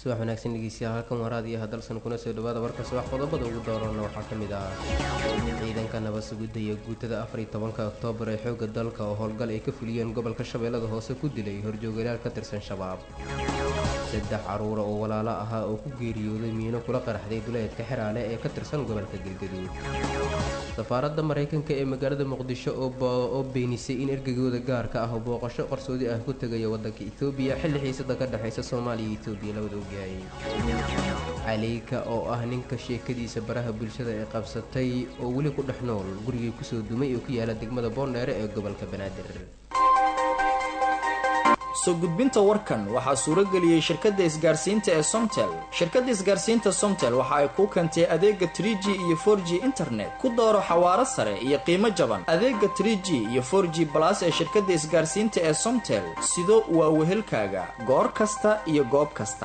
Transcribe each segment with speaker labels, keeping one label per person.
Speaker 1: subax wanaagsan dhegeystayaal halkan waraad iyo hadalsan kuna soo dhawaada warka subax qodobada ugu doorana waxaa ka mid ah ciidanka nabad sugidda iyo guutada afar iyo tobanka oktoobar ee xoogga dalka oo howlgal ay ka fuliyeen gobolka shabeellada hoose ku dilay horjoogalaal ka tirsan shabaab saddex caruura oo walaalo ahaa oo ku geeriyooday miino kula qaraxday duleedka xeraale ee ka tirsan gobolka galgaduud safaaradda maraykanka ee magaalada muqdisho oo beenisay in ergagooda gaarka ah oo booqasho qarsoodi ah ku tegaya wadanka etoobiya xilli xiisada ka dhexaysa soomaaliya iyo etoobiya labada ogyahay caleyka oo ah ninka sheekadiisa baraha bulshada ee qabsatay oo weli ku dhex nool gurigii kusoo dumay oo ku yaala degmada boondheere ee gobolka banaadir
Speaker 2: soo gudbinta warkan waxaa suurageliyey shirkadda isgaarsiinta ee somtel shirkadda isgaarsiinta somtel waxa ay kuu keentay adeega trie g iyo for g internet ku dooro xawaaro sare iyo qiimo jaban adeega trie g iyo for g balas ee shirkadda isgaarsiinta ee somtel sido waa wehelkaaga goor kasta iyo goob kasta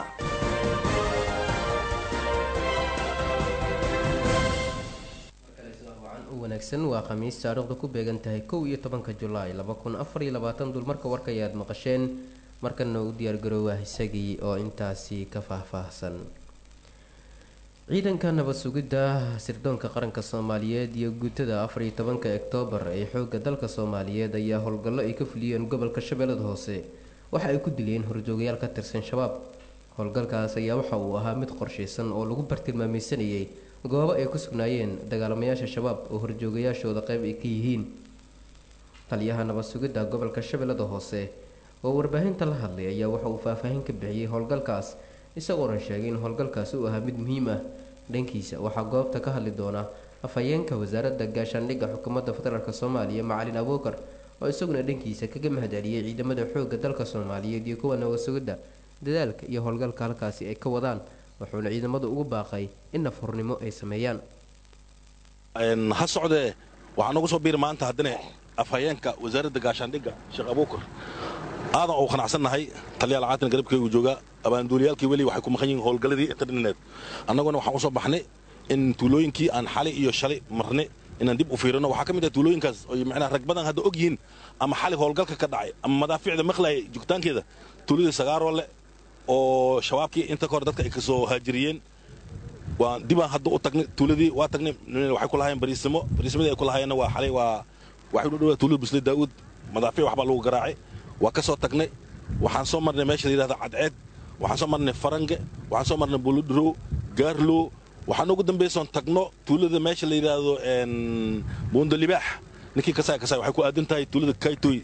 Speaker 1: wanaagsan waa khamiis taariikhda ku beegan tahay kow iyo tobanka julaay laba kun afar iyo labaatan dulmarka warka ayaad maqasheen markana u diyaargaroowa isagii oo intaasi ka faahfaahsan ciidanka nabad sugidda sirdoonka qaranka soomaaliyeed iyo guutada afar iyo tobanka oktoobar ee xoogga dalka soomaaliyeed ayaa howlgallo ay ka fuliyeen gobolka shabeellada hoose waxa ay ku dileen horjoogayaal ka tirsan shabaab howlgalkaas ayaa waxa uu ahaa mid qorshaysan oo lagu bartilmaameysanayay goobo ay ku sugnaayeen dagaalamayaasha shabaab oo horjoogayaashooda qayb ay ka yihiin taliyaha nabad sugidda gobolka shabeellada hoose oo warbaahinta la hadlay ayaa waxa uu faahfaahin ka bixiyey howlgalkaas isagoona sheegay in howlgalkaasi uu ahaa mid muhiim ah dhankiisa waxaa goobta ka hadli doona afhayeenka wasaaradda gaashaandhigga xukuumadda federaalk soomaaliya macalin abuukar oo isaguna dhankiisa kaga mahadceliyey ciidamada xoogga dalka soomaaliyeed iyo kuwa nabad sugidda dadaalka iyo howlgalka halkaasi ay ka wadaan wuxuuna ciidamadu ugu baaqay in nafhurnimo ay sameeyaan
Speaker 3: ha socdee waxaa noogu soo biiri maanta haddana afhayeenka wasaaradda gaashaandhigga sheekh abuukar aadan uu qanacsannahay taliyaal caatin garabkeygu joogaa abaanduuliyaalkii weli waxay ku maqan yihiin howlgalladii internet annaguna waxaan u soo baxnay in tuulooyinkii aan xalay iyo shalay marnay inaan dib u fiirino waxaa ka mid ah tuulooyinkaas oy macnaha rag badan hadda og yihiin ama xalay howlgalka ka dhacay ama madaafiicda maqlaaya joogitaankeeda tuuladii sagaaroole oo shabaabkii inta kahor dadka ay ka soo haajiriyeen waa dibaan hadda u tagnay tuuladii waa tagnay waxay ku lahaayeen bariisimo bariismadii ay ku lahaayeenna waa xalay waa waxay u dhowaa tuulada busle daa'uud madaafiic waxbaa lagu garaacay waa ka soo tagnay waxaan soo marnay meesha la yidhahda cadceed waxaan soo marnay farange waxaan soo marnay buludrow gaarlow waxaan ugu dambaysoon tagno tuulada meesha la yidhaahdo buundalibaax ninkii kasaay kasaay waxay ku aadan tahay tuulada kaytoy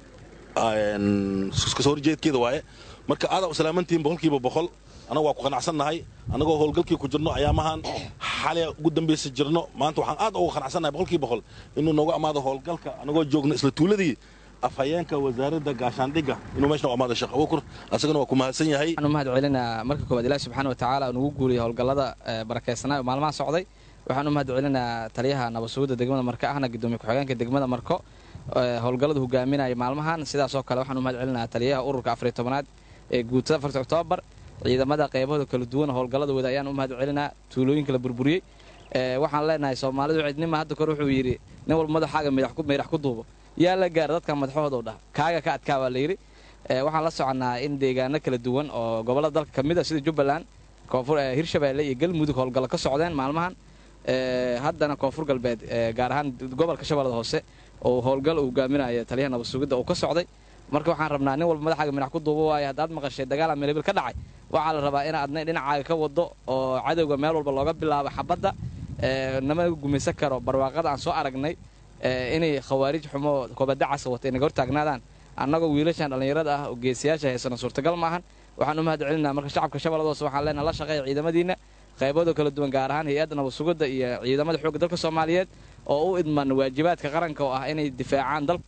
Speaker 3: kasoo horjeedkeeda waaye marka aadaa u salaamantihiin boqolkiiba boqol annaga waa ku qanacsannahay annagoo howlgalkii ku jirno ayaamahan xalay ugu dambaysa jirno maanta waxaan aad uga qanacsannahay boqolkiiba boqol inuu nooga amaado howlgalka annagoo joogno isla tuuladii afhayeenka wasaaradda gaashaandhigga inuu meeshna u amaado sheekh abuukur asagana waa ku mahadsan yahay
Speaker 4: waxaan u mahad celinaa marka koowaad ilaahi subxaana wa tacaala nugu guuriyay howlgallada barakaysanaa oo maalmaha socday waxaan u mahad celinaa taliyaha nabad sugidda degmada marko ahna gudoomiye ku-xigeenka degmada marko howlgallada hogaaminaya maalmahan sidaasoo kale waxaan u mahad celinaa taliyaha ururka afariy tobanaad ee guutada afarta oktoobar ciidamada qaybahooda kala duwan howlgalladooda ayaan u mahad celinaa tuulooyinka la burburiyey waxaan leenahay soomaalidu cidnima hadda kor wuxuu yidhi nin walba madaxaaga meydhax ku duubo yaa la gaara dadka madaxahooda u dhah kaaga ka adkaa waa layidhi waxaan la soconnaa in deegaano kala duwan oo gobollada dalka ka mid a sida jubbaland koonfur hirshabeelle iyo galmudug howlgallo ka socdeen maalmahan haddana koonfur galbeed gaar ahaan gobolka shabeellada hoose oo howlgal uu hogaaminaya taliyaha nabad sugidda uu ka socday marka waxaan rabnaa nin walba madaxaaga midhax ku duubo waayo haddaad maqashay dagaala meelbil ka dhacay waxaa la rabaa in aadna dhinacaaga ka wado oo cadowga meel walba looga bilaabo xabadda nama gumaysan karo barwaaqada aan soo aragnay inay khawaarij xumo koobadacasa wata inaga hortaagnaadaan annagoo wiilashan dhallinyarada ah oo geesiyaasha haysano suurtagal maahan waxaan u mahad celinaa marka shacabka shabeellada hoose waxaan leenaha la shaqeeya ciidamadiinna qaybooda kala duwan gaar ahaan hay-adda nabad sugidda iyo ciidamada xoogga dalka soomaaliyeed oo u idman waajibaadka qaranka oo ah inay difaacaan dalka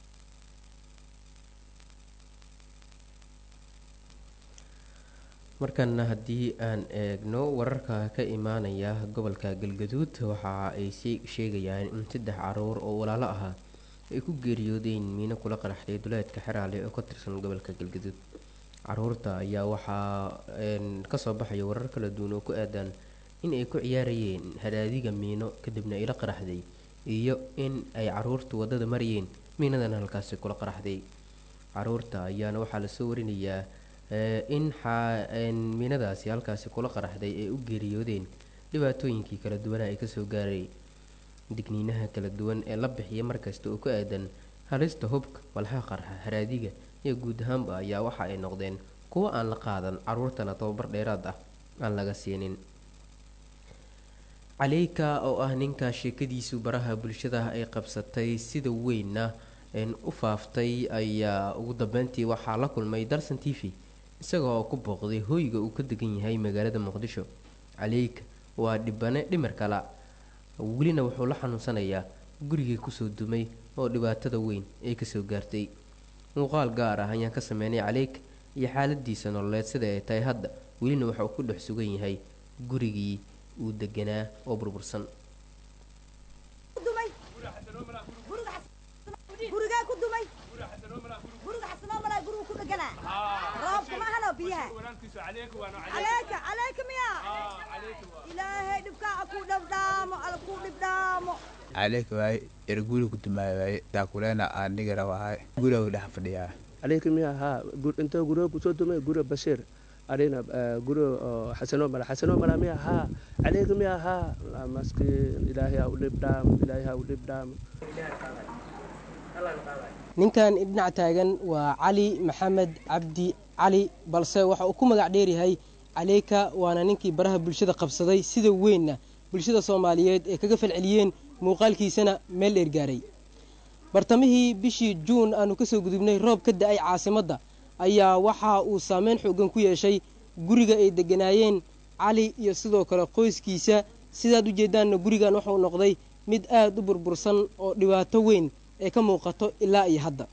Speaker 1: markana haddii aan eegno wararka ka imaanaya gobolka galgaduud waxa ay sheegayaan in saddex caruur oo walaalo ahaa ay ku geeriyoodeen miino kula qaraxday duleedka xeraale oo ka tirsan gobolka galgaduud caruurta ayaa waxaa kasoo baxaya warar kala duwan oo ku aadaan in ay ku ciyaarayeen hadaadiga miino kadibna ay la qaraxday iyo in ay caruurtu wadada marayeen miinadana halkaasi kula qaraxday caruurta ayaana waxaa lasoo warinayaa in miinadaasi halkaasi kula qaraxday ay u geeriyoodeen dhibaatooyinkii kala duwana ay kasoo gaaray digniinaha kala duwan ee la bixiya markasta oo ku aadan halista hubka walxaha qarxa haraadiga iyo guud ahaanba ayaa waxa ay noqdeen kuwo aan la qaadan caruurtana tababar dheeraad ah aan laga siinin caleyka oo ah ninka sheekadiisu baraha bulshada ay qabsatay sida weynna u faaftay ayaa ugu dambeyntii waxaa la kulmay dalsan t v isaga oo ku booqday hooyga uu ka degan yahay magaalada muqdisho caleyka waa dhibane dhimar kala welina wuxuu la xanuunsanayaa gurigii kusoo dumay oo dhibaatada weyn ay kasoo gaartay muuqaal gaar ah ayaan ka sameynay caleyka iyo xaaladiisa nololeed sida ay tahay hadda welina waxauu ku dhex sugan yahay gurigii uu deganaa oo burbursan
Speaker 5: caleyka waaye er guri ku dumaayo waaye taakuleena aanigara wahay guriga dhex fadhiyaa
Speaker 6: caleyka miya haa intoo guriga kusoo dumay guriga bashiir arina guriga xasano mala xasano mala miya haa caleyka miya haa maskiin ilaahay ha u dhibdhaamo ilaahay ha u dhibdhaamo
Speaker 7: ninkan dhinac taagan waa cali maxamed cabdi cali balse waxa uu ku magac dheeryahay caleyka waana ninkii baraha bulshada qabsaday sida weynna bulshada soomaaliyeed ee kaga falceliyeen muuqaalkiisana meel dheer gaaray bartamihii bishii juun aanu kasoo gudubnay roob ka da-ay caasimadda ayaa waxa uu saameyn xoogan ku yeeshay guriga ay deganaayeen cali iyo sidoo kale qoyskiisa sidaad ujeedaanna gurigan wuxuu noqday mid aada u burbursan oo dhibaato weyn ee ka muuqato ilaa iyo hadda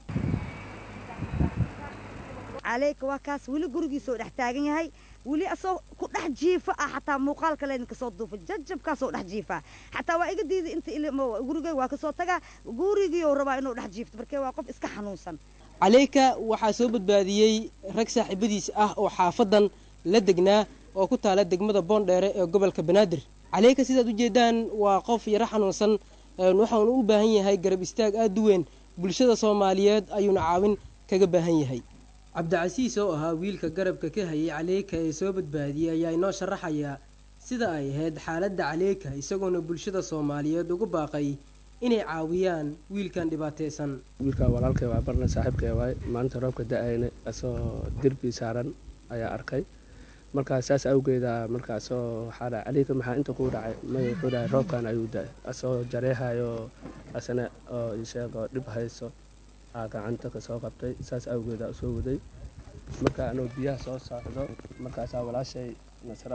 Speaker 8: caleyka waa kaas weli gurigiisoo dhex taagan yahay weli asoo ku dhex jiifa ah xataa muuqaal kale idinka soo duufa jajabkaasoo dhex jiifaa xataa waa iga diiday inta gurigay waa kasoo tagaa gurigiioo rabaa inuu dhex jiifto markee waa qof iska xanuunsan
Speaker 7: caleyka waxaa soo badbaadiyey rag saaxiibadiis ah oo xaafadan la degnaa oo ku taala degmada boondheere ee gobolka banaadir caleyka sidaad ujeedaan waa qof yaro xanuunsan waxaanu u baahan yahay garab istaag aada u weyn bulshada soomaaliyeed ayuuna caawin kaga baahan yahay cabdicasiis oo ahaa wiilka garabka ka hayay caleyka ee soo badbaadiyey ayaa inoo sharaxayaa sida ay ahayd xaaladda caleyka isagoona bulshada soomaaliyeed ugu baaqay inay caawiyaan wiilkan dhibaataysan
Speaker 6: wiilka walaalkay waa barna saaxiibkay waay maalinta roobka da-ayna asoo derbi saaran ayaa arkay markaas saas awgeeda markaasoo waxaa dhahay caleyka maxaa inta kuu dhacay may wuxuu dhahay roobkan ayuu da-ay asoo jareehayo asana oo isheegoo dhib hayso aa gacanta kasoo qabtay saas awgeeda usoo waday marka anoo biyaha soo socdo markaasaa walaashay nasro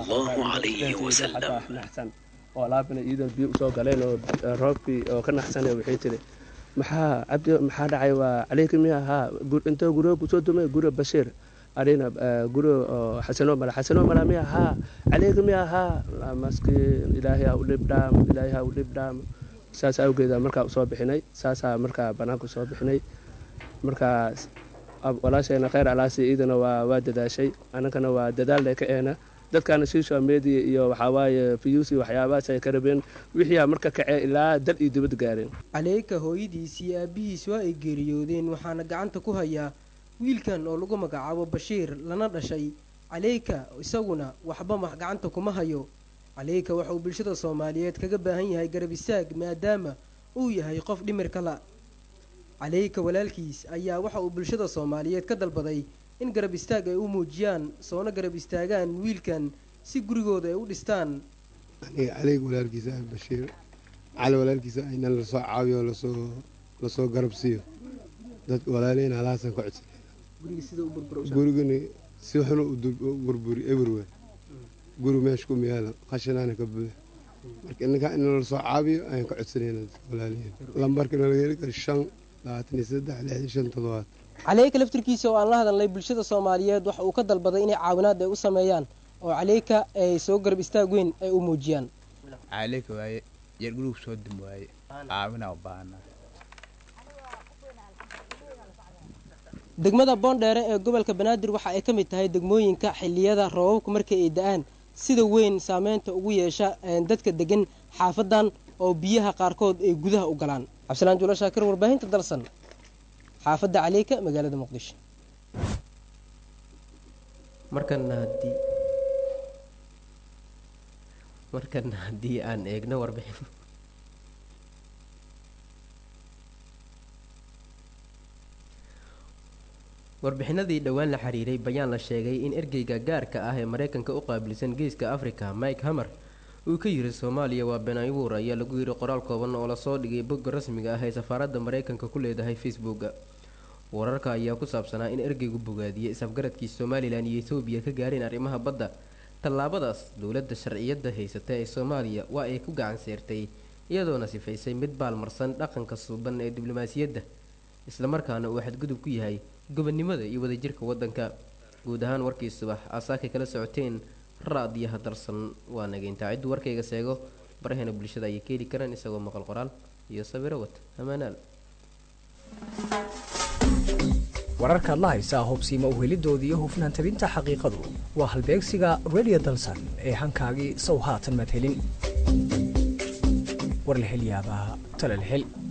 Speaker 6: naxsan oo alaabina iidan biyo usoo galeen oo roobkii oo ka naxsana waxay tiri maxaa cabdi maxaa dhacay waa caleyka miya ahaa intoo guriga kusoo dumay guriga bashiir arina guriga xasano mala xasano mala miya ahaa caleyka miya ahaa maskiin ilaahay ha u dhibdhaamo ilaahay ha u dhibdhaamo saas awgeeda markaa usoo bixinay saasaa markaa banaanka usoo bixinay markaas walaashayna kheyr alaasi iidana waa waa dadaashay annagana waa dadaalda ka eena dadkaana social media iyo waxawaaye fiyuusi waxyaabahaas ay ka rabeen wixiiaa marka kacee ilaa dal iyo dibad gaareen
Speaker 7: caleyka hooyadiis iyo aabihiis waa ay geeriyoodeen waxaana gacanta ku hayaa wiilkan oo lagu magacaabo bashiir lana dhashay caleyka isaguna waxba ma gacanta kuma hayo caleyka waxa uu bulshada soomaaliyeed kaga baahan yahay garab istaag maadaama uu yahay qof dhimirka la caleyka walaalkiis ayaa waxa uu bulshada soomaaliyeed ka dalbaday in garab istaag ay u muujiyaan soona garab istaagaan wiilkan si gurigooda ay u dhistaan
Speaker 9: aniga caleyga walaalkiisa ah bashiir cali walaalkiisa ayna lasoo caawiyo lasoo lasoo garab siiyo dadka walaaleyna halahaasan ka codsanayna gurigani si xun u burburi everywhere guri meesha ku miyaala khashinaana ka buux marka inanka in lasoo caabiyo ayaan ka codsanayna walaalihiin lambarka nalaga heli karo shan labaatan iyo saddex lixdan shan toddobaad
Speaker 7: caleyka laftirkiisa oo aan la hadalnay bulshada soomaaliyeed waxa uu ka dalbaday inay caawinaad ay u sameeyaan oo caleyka ay soo garab istaag weyn ay u muujiyaan
Speaker 5: caleyka waaye yar gurigu soo dum waaye caawinaa u baahana
Speaker 7: degmada boondheere ee gobolka banaadir waxa ay ka mid tahay degmooyinka xilliyada roobabku markii ay da-aan sida weyn saameynta ugu yeesha dadka degan xaafadan oo biyaha qaarkood ay gudaha u galaan cabdisalaan juulo shaakir warbaahinta dalsan xaafadda caleyka magaalada muqdisho
Speaker 1: markana haddii markana haddii aan eegno warbixin warbixinadii dhowaan la xiriiray bayaan la sheegay in ergeyga gaarka ah ee mareykanka u qaabilsan geeska africa mike hamer uu ka yiri soomaaliya waa been abuur ayaa lagu yiri qoraal kooban oo lasoo dhigay bogga rasmiga ah ee safaaradda mareykanka ku leedahay facebooka wararka ayaa ku saabsanaa in ergeygu bogaadiyey isafgaradkii somalilan iyo etoobiya ka gaareen arrimaha badda tallaabadaas dowladda sharciyadda haysata ee soomaaliya waa ay ku gacan seertay iyadoona sifaysay mid baalmarsan dhaqanka suuban ee diblomaasiyadda islamarkaana uu xadgudub ku yahay gobonnimada iyo wadajirka waddanka guud ahaan warkii subax aasaakay kala socoteen raadiyaha darsan waa nageyntaa cidduu warkayga seego baraheena bulshada ayay keeli karaan isagoo maqal qoraal iyo sawiro wata amaanaal
Speaker 10: wararkaad la haysaa hubsiima uhelidooda iyo hufnaan tabinta xaqiiqadu waa halbeegsiga redio dalsan ee hankaagii sow haatan madhelin war la hel yaabaa talal hel